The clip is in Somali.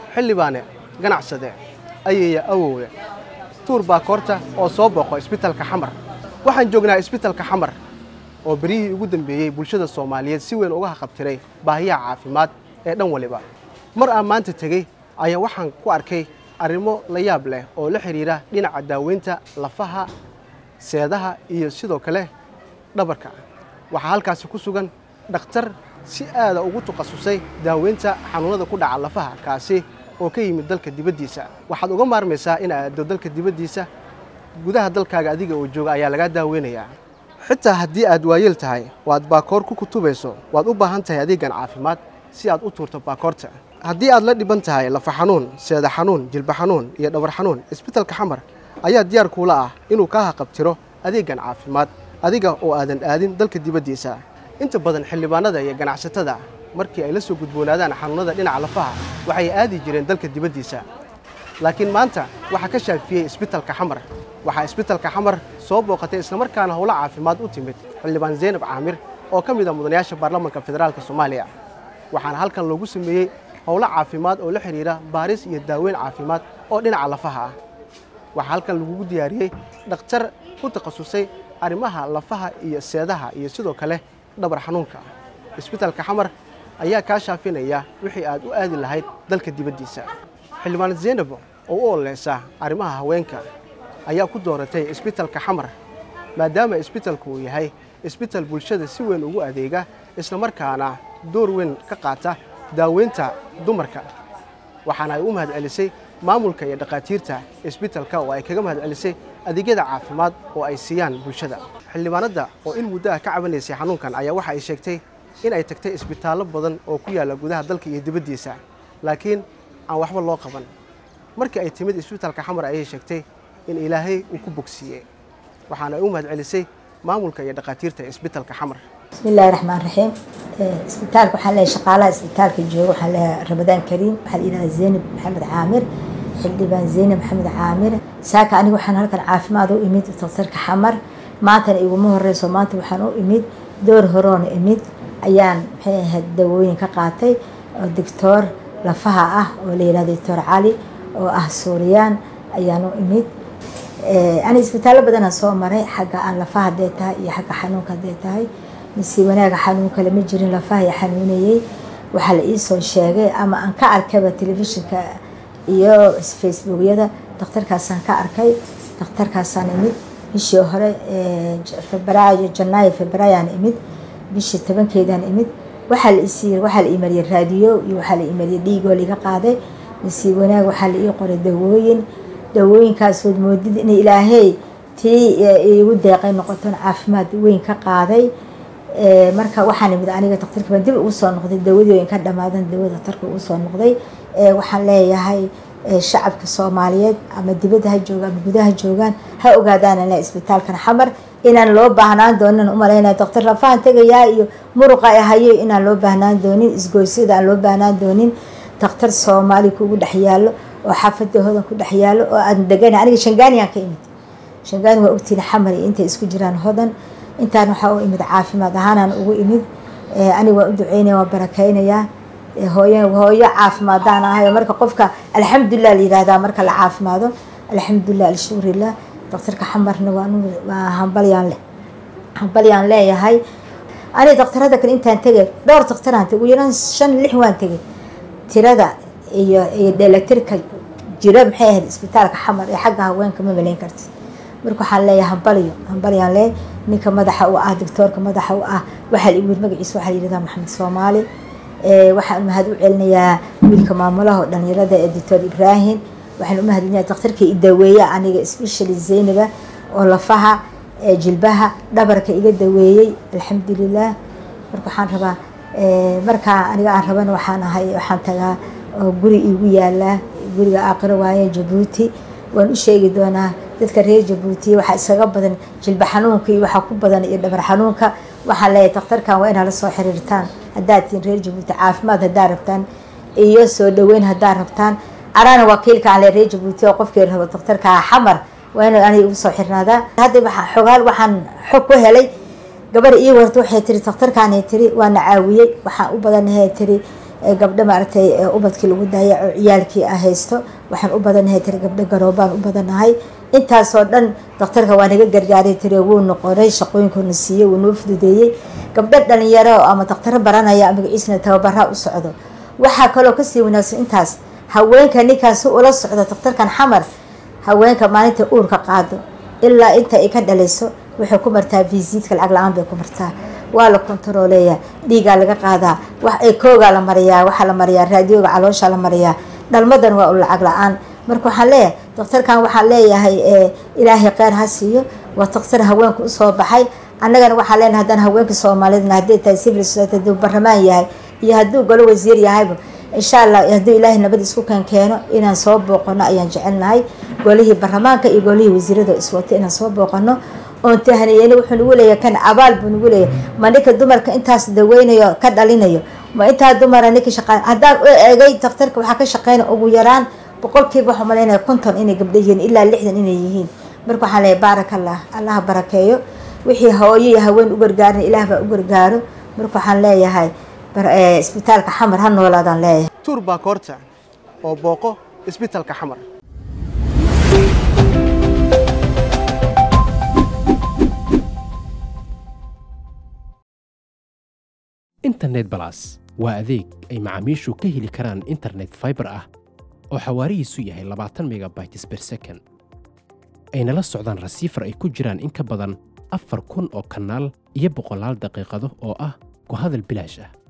xildhibaane ganacsade ayaya awowde tuur baa koorta oo soo booqo isbitalka xamar waxaan joognaa isbitalka xamar oo beryihii ugu dambeeyey bulshada soomaaliyeed si weyn uga haqabtiray baahiyaha caafimaad ee dhan waliba mar aan maanta tegey ayaa waxaan ku arkay arrimo la yaab leh oo la xidhiira dhinaca daaweynta lafaha seedaha iyo sidoo kale dhabarka waxaa halkaasi ku sugan dhakhtar si aada ugu takhasusay daaweynta xanuunada ku dhaca lafaha kaasi oo ka yimid dalka dibaddiisa waxaad uga maarmaysaa in aado dalka dibaddiisa gudaha dalkaaga adiga oo jooga ayaa lagaa daaweynayaa xitaa haddii aad waayeel tahay oo aad baakoor ku kutubayso waad u baahan tahay adeegan caafimaad si aad u tuurto baakoorta haddii aad la dhiban tahay lafa xanuun seeda xanuun jilba xanuun iyo dhabar xanuun isbitalka xamar ayaa diyaar kuula ah inuu kaa haqabtiro adeegan caafimaad adiga oo aadan aadin dalka dibaddiisa inta badan xildhibaanada iyo ganacsatada markii ay la soo gudboonaadaan xanuunada dhinaca lafaha waxay aadi jireen dalka dibaddiisa laakiin maanta waxaa ka shaafiyey isbitalka xamar waxaa isbitalka xamar soo booqatay islamarkaana howlo caafimaad u timid xildhibaan zaynab caamir oo ka mid a mudanayaasha baarlamaanka federaalka soomaaliya waxaana halkan loogu sameeyey howlo caafimaad oo la xidhiira baaris iyo daaweyn caafimaad oo dhinaca lafaha ah waxaa halkan lagugu diyaariyey dhakhtar ku takhasusay arrimaha lafaha iyo seedaha iyo sidoo kale dhabar xanuunka isbitalka xamar ayaa kaa shaafinaya wixii aad u aadi lahayd dalka dibaddiisa xildhibaan zaynab oo u ololeysa arrimaha haweenka ayaa ku dooratay isbitalka xamar maadaama isbitalku uu yahay isbital bulshada si weyn ugu adeega islamarkaana door weyn ka qaata daaweynta dumarka waxaana ay u mahad celisay maamulka iyo dhakhaatiirta isbitalka oo ay kaga mahad celisay adeegyada caafimaad oo ay siiyaan bulshada xildhibaanadda oo in muddo ah ka cabanaysay xanuunkan ayaa waxa ay sheegtay in ay tagtay isbitaallo badan oo ku yaalla gudaha dalka iyo dibaddiisa laakiin aan waxba loo qaban markii ay timid isbitalka xamar ayay sheegtay in ilaahay uu ku bogsiiyey waxaana ay u mahad celisay maamulka iyo dhakhaatiirta isbitalka xamar bismi illaahi raxmaan raxiim isbitaalka waxaan leeyahay shaqaalaha isbitaalka jooga waxaan leeyahay ramadaan kariim waxaa la yidhahdaa zaynab maxamed caamir xildhibaan zaynab maxamed caamir saaka aniga waxaan halkan caafimaad u imid daktarka xamar maantana iguma horeyso maanta waxaan u imid door horoona imid ayaan maxay ahayd dawooyin ka qaatay oo doctoor lafaha ah oo la yihahdo doctor cali oo ah suuriyaan ayaan u imid ani isbitaallo badanaa soo maray xagga aan lafaha hadee tahay iyo xagga xanuunka hadee tahay mise wanaaga xanuun kale ma jirin lafaha i xanuunayey waxaa la iisoo sheegay ama aan ka arkayba telefishinka iyo facebookyada daktarkaasaan ka arkay daktarkaasaan imid bishii hore febraayo janaayo febraayaan imid bishii tobankeedaan imid waxaa la isii waxaa la imariyay raadiyo iyo waxaa la imariyay dhiigoo liga qaaday mise wanaag waxaa la ii qoray dawooyin dawooyinkaasood moodid in ilaahay tii igu deeqay noqoton caafimaad weyn ka qaaday marka waxaan imid aniga daktarka baan dib ugu soo noqday dawadii ka dhamaadan dawada daktarka ugu soo noqday waxaan leeyahay shacabka soomaaliyeed ama dibadda ha jooga ama gudaha joogaan ha ogaadaan le isbitaalkan xamar inaan loo baahnaan doonin umalaynaya daktar lafahan tegayaa iyo muruqa ay hayo inaan loo baahnaan doonin isgoysyada aan loo baahnaan doonin daktar soomaali kugu dhex yaalo oo xaafada hodan ku dhex yaalo oo aan degana aniga shangaaniyaan ka imid shangaani waa ogtiin xamar iyo intay isku jiraan hodan intaan waxaa u imid caafimaad ahaanaan ugu imid aniga waan u duceynaya waan barakeynayaa hooyo hooyo caafimaadaan ahay marka qofka alxamdulilah la yihahdaa marka la caafimaado alxamdulilah alshukurilah daktarka xamarna waa hambalyaan leh hambalyaan leeyahay aniga daktarada kale intaan tegay dhowr daktaraan tegay ugu yaraan shan lix waan tegay tirada iyo iyo dheelatirka jira maxay ahayd isbitaalka xamar ee xagga haweenka ma malayn kartid marka waxaan leeyahay hambalyo hambalyaan leeyahay ninka madaxa u ah doctoorka madaxa u ah waxaa la igu magaciisa waxaa la yihahdaa maxamed soomaali waxaan mahad u celinayaa wiilka maamulaha oo dhalinyarada ee doctor ibraahim waxaan u mahadcelinayaa daktarkii idaweeya aniga specially zaynaba oo lafaha jilbaha dhabarka iga daweeyey alxamdulilah marka waxaan rabaa markaa aniga aan rabana waxaan ahay waxaan tagaa oo guri iigu yaalaa guriga aaqiro waaye jabuuti waan u sheegi doonaa dadka reer jabuutiya waxaa isaga badan jilba xanuunka iyo waxaa ku badan iyo dhabar xanuunka waxaan leeyahay daktarkan waa inaa la soo xiriirtaan haddaad tihiin reer jabuuti caafimaad haddaad rabtaan iyo soo dhaweyn haddaad rabtaan anana wakiilka aan le reer jabuuti oo qofkii rabo daktarka xamar waa inuu aniga igu soo xirnaadaan hadda waxaa xogaal waxaan xog ku helay gabar ii warta waxay tiri daktarkaanay tiri waana caawiyey waxaan u badanahay tiri gabdho maaragtay ubadkii lagu daayaco ciyaalkii a haysto waxaan u badanahay tiri gabdho garoobaan u badanahay intaasoo dhan daktarka waa naga gargaaray tiri wuu noqonay shaqooyinkuuna siiyey wuu noo fududeeyey gabdho dhalinyaro ama daktaro baranaya magaciisna tababaraa u socdo waxaa kaloo kasii wanaagsan intaas haweenka ninkaas si ula socdo daktarkan xamar haweenka maalinta uurka qaado ilaa inta ay ka dhalayso waxay ku martaa visiitka lacag la-aan bay ku martaa waa la kontarooleeyaa dhiigaa laga qaadaa wax ay koogaa la mariyaa waxaa la mariyaa raadiyooga caloosha la mariyaa dhalmadan waa u lacag la-aan marka waxaan leeyahay daktarkan waxaan leeyahay ilaahay kheyr ha siiyo waa daktar haweenka usoo baxay annagana waxaan leenahay haddaan haweenka soomaalidna hadday tahay civil society hadduu barlamaan yahay iyo hadduu golo wasiir yahayba insha allah hadduu ilaahay nabad isku kan keeno inaan soo booqano ayaan jecelnahay golihii baarlamaanka iyo golihii wasiirada iswato inaan soo booqano oon tahaniyeyna wuxuu nagu leeyahay kan abaal buu nagu leeyahay ma ninka dumarka intaas daweynayo ka dhalinayo ma intaa dumara ninka shaqa haddaan u eegay daktarka waxaa ka shaqeyna ugu yaraan boqolkiiba waxaa malaynaya konton inay gabdho yihiin ilaa lixdan inay yihiin marka waxaan leeyahay baarak allah allaha barakeeyo wixii hooyo iyo haween u gargaarin ilaah baa u gargaaro marka waxaan leeyahay isbitaalka xamar ha noolaadaan leeyahay tuur baa koorta oo booqo isbitaalka xamar internet balas waa adeeg ay macaamiishu ka heli karaan internet faibar ah oo xawaarihiisu yahay labaatan megabytes ber second ayna la socdaan rasiifar ay ku jiraan in ka badan afar kun oo kanaal iyo boqolaal daqiiqado oo ah ku hadal bilaash ah